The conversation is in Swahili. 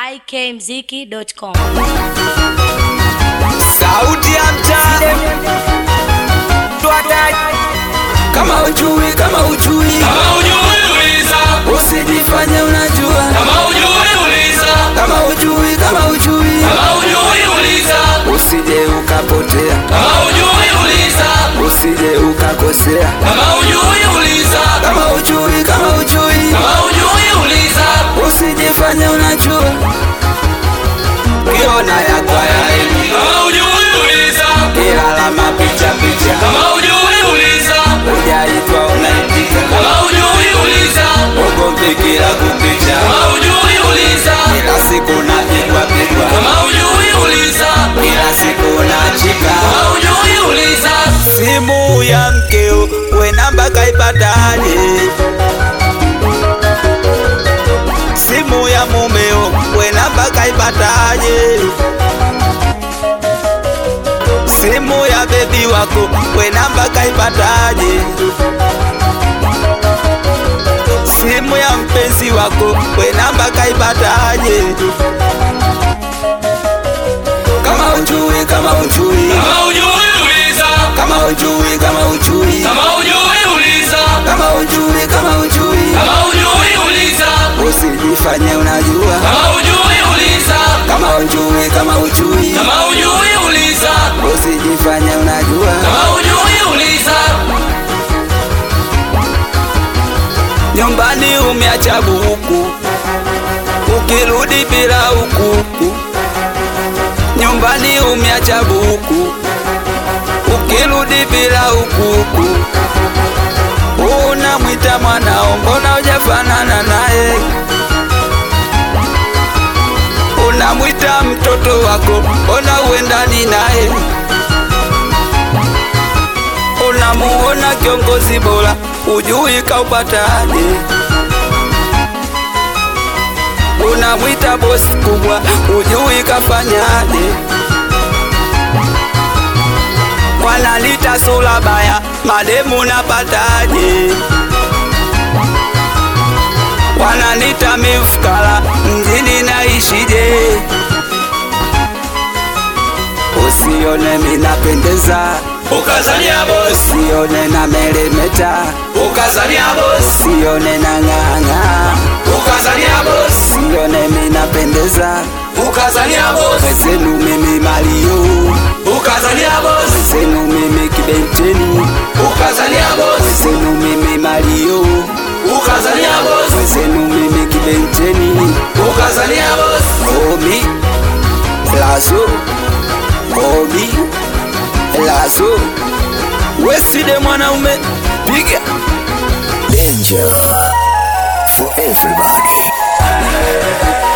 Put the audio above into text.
ikmziki.com. Sauti ya mtaa kama ujui, kama ujui, Kama hujui uliza, usijifanye unajua. kama hujui uliza, Kama ujui, kama ujui, kama hujui uliza, usije ukapotea, kama hujui uliza, usije ukakosea. kama hujui uliza, Kama ujui, kama ujui, kama hujui uliza, usijifanye unajua. Kiona ya kwa yaini, kama hujui uliza, kilala mapicha picha, kama hujui uliza, ujaitwa unaitika, kama hujui uliza, ugomvi kila kukicha, kama hujui uliza, kila siku napigwa pigwa, kama hujui uliza, kila siku nachika. kama hujui uliza, simu ya mkeo we namba kaipataje? Simu ya mumeo we namba kaipataje? Simu ya bebi wako we namba kaipataje? Simu ya mpenzi wako we namba kaipataje? Kama ujui, kama ujui, kama hujui uliza, kama ujui, kama ujui kama hujui uliza, kama ujui kama ujui kama hujui uliza, usijifanye unajua kama hujui uliza, kama ujui kama ujui kama hujui uliza, usijifanye unajua kama hujui uliza, nyumbani umeacha buku ukirudi bila ukuku nyumbani umeacha buku ukirudi bila ukuku unamwita mwanao mbona hujafanana naye unamwita mtoto wako mbona uendani naye unamuona kiongozi bora ujui kaupataje unamwita bosi kubwa ujui kafanyaje wanalita sura baya mademu napataje wananita mifukala mjini naishije usione minapendeza ukazania boss, usione na meremeta ukazania boss, usione na ng'ang'a ukazania boss, usione minapendeza ukazania boss, wezenu mimi malio ukazania boss, wezenu mimi kibenteni ukazania boss, wezenu mimi malio ukazania boss, wezenu mimi kibenteni ukazania boss, omi lazo omi lazo weside mwanaume piga Danger for everybody.